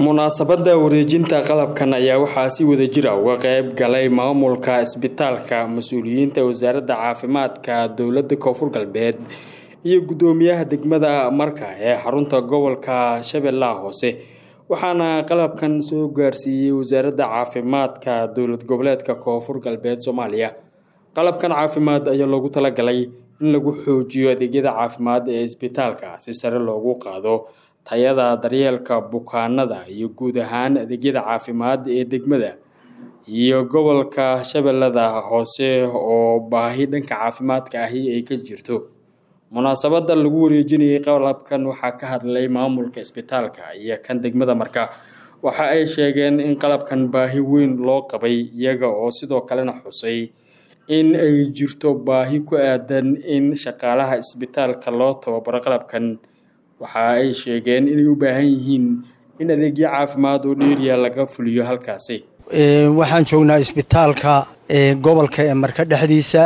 munaasabadda wareejinta qalabkan ayaa waxaa si wada jira uga qayb galay maamulka isbitaalka mas-uuliyiinta wasaaradda caafimaadka dowladda koonfur galbeed iyo guddoomiyaha degmada marka ee xarunta gobolka shabeellaha hoose waxaana qalabkan soo gaarsiiyey wasaaradda caafimaadka dowlad goboleedka koonfur galbeed soomaaliya qalabkan caafimaad ayaa loogu talagalay in lagu xoojiyo adeegyada caafimaad ee isbitaalka si sare loogu qaado tayada daryeelka bukaanada iyo guud ahaan adeegyada caafimaad ee degmada iyo gobolka shabeellada hoose oo baahi dhanka caafimaadka ahi ay ka jirto munaasabada lagu wareejinayay qalabkan waxaa ka hadlay maamulka isbitaalka iyo kan degmada marka waxa ay sheegeen in qalabkan baahi weyn loo qabay iyaga oo sidoo kalena xusay in ay jirto baahi ku aadan in shaqaalaha isbitaalka loo tababaro qalabkan waxa ay sheegeen inay u baahan yihiin in adeegyo caafimaad oo dheeriya laga fuliyo halkaasi waxaan joognaa isbitaalka gobolka ee marka dhexdiisa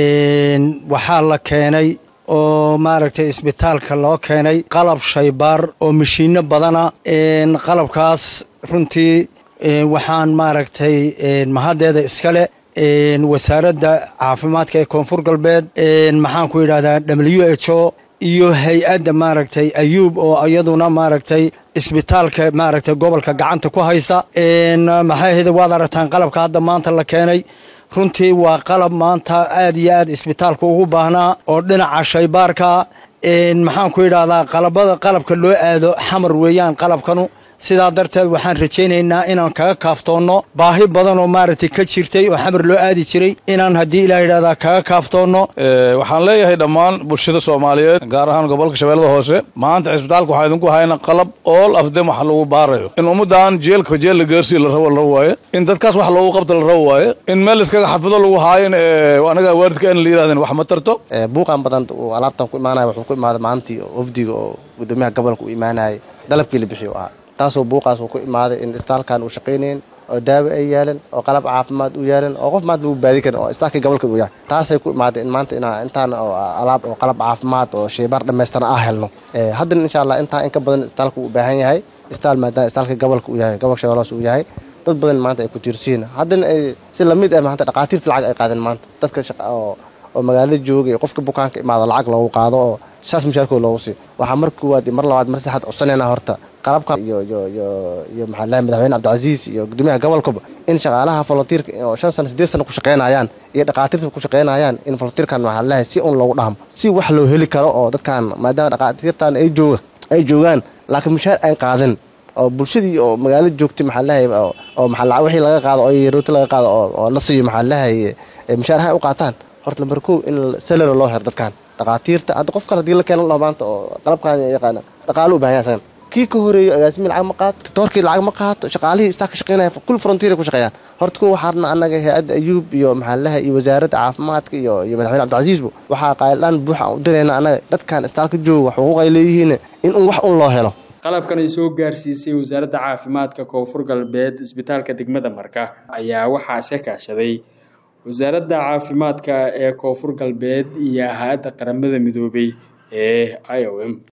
waxaa la keenay oo maaragtay isbitaalka loo keenay qalab shaybaar oo mashiino badana qalabkaas runtii waxaan maaragtay mahaddeeda iskale wasaaradda caafimaadka ee koonfur galbeed maxaan ku yidhahdaa w h o iyo hay-adda maaragtay ayuub oo iyaduna maaragtay isbitaalka maaragtay gobolka gacanta ku haysa maxay ahayde waad aragtaan qalabka hadda maanta la keenay runtii waa qalab maanta aad iyo aad isbitaalka ugu baahnaa oo dhinaca shaybaarka maxaan ku yidhahdaa qalabada qalabka loo aado xamar weeyaan qalabkanu sidaa darteed waxaan rajaynaynaa inaan kaga kaaftoonno baahi badan oo maaragtay ka jirtay oo xamar loo aadi jiray inaan haddii ilaa yidhahdaa kaga kaaftoonno waxaan leeyahay dhammaan bulshada soomaaliyeed gaar ahaan gobolka shabeellada hoose maanta cisbitaalka waxaa idinku hayna qalab ool afdem wax lagu baarayo in ummaddan jeelka jeel la gaarsiiyo la rabo la rabo waaye in dadkaas wax loogu qabto la rabo waaye in meel iskaga xafido lagu haayin anaga waalidka in la yirahdeen wax ma tarto buuqan badan uu alaabtan ku imaanaya wuxuu ku imaaday maalintii ofdiga oo guddoomiyaha gobolka u imaanayay dalabkii la bixiyo ahaa taasoo buuqaas uu ku imaaday in istaalkan uu shaqaynayn oo daawo ay yaalan oo qalab caafimaad u yaalan oo qof maanta lagu baadi karin oo istaalkii gobolkan uu yahay taasay ku imaaday in maanta inaa intaan oo alaab oo qalab caafimaad oo shaybaar dhammaystiran ah helno haddana insha allah intaa in ka badan istaalka uu u baahan yahay istaal maadaama istaalkii gobolka uu yahay gobolka shabeellaas uu yahay dad badan maanta ay ku tiirsiin haddana ay si lamid ah maanta dhaqaatiirta lacag ay qaadeen maanta dadka oo oo magaalada joogay qofka bukaanka imaado lacag loogu qaado oo saas mushaarkooda loogu siiyo waxaa mar koowaad iyo mar labaad mar saxaad codsanayna horta qalabka iyo iyo iyo iyo maxaa lahay madaxweyne cabdicasiis iyo guddoomiyaha gobolkaba in shaqaalaha volunteerka oo shan sano siddeed sano ku shaqaynayaan iyo dhaqaatiirta ku shaqaynayaan in volunteerkan maxaa lahay si un loogu dhahmo si wax loo heli karo oo dadkan maadaama dhaqaatiirtan ay jooga ay joogaan laakiin mushaar ay qaadan oo bulshadii oo magaalada joogtay maxaa lahay oo maxaa wixii laga qaado oo rooti laga qaado oo la siiyo maxaa lahay mushaar ha u qaataan horta lambar kow in salaro loo hero dadkan dhaqaatiirta hadda qof kale hadii la keena loo maanta oo qalabkan yaqaana dhaqaalo u baahan yahay kii ka horeeyo agaasimi lacag ma qaato titoorkii lacag ma qaato shaqaalihii istaa ka shaqeynaya kul frontier ku shaqeeyaan horta kuwa waxaarna annaga hay-adda ayuub iyo maxaalaha iyo wasaaradda caafimaadka iyo iyo madaxweyne cabdicasiisbu waxaa qaayldhaan buuxa u dirayna annaga dadkan istaalka jooga xuquuq ay leeyihiin in un wax un loo helo qalabkan ay soo gaarsiisay wasaaradda caafimaadka koonfur galbeed isbitaalka degmada marka ayaa waxaa iska kaashaday wasaaradda caafimaadka ee koonfur galbeed iyo hay-adda qaramada midoobay ee i o m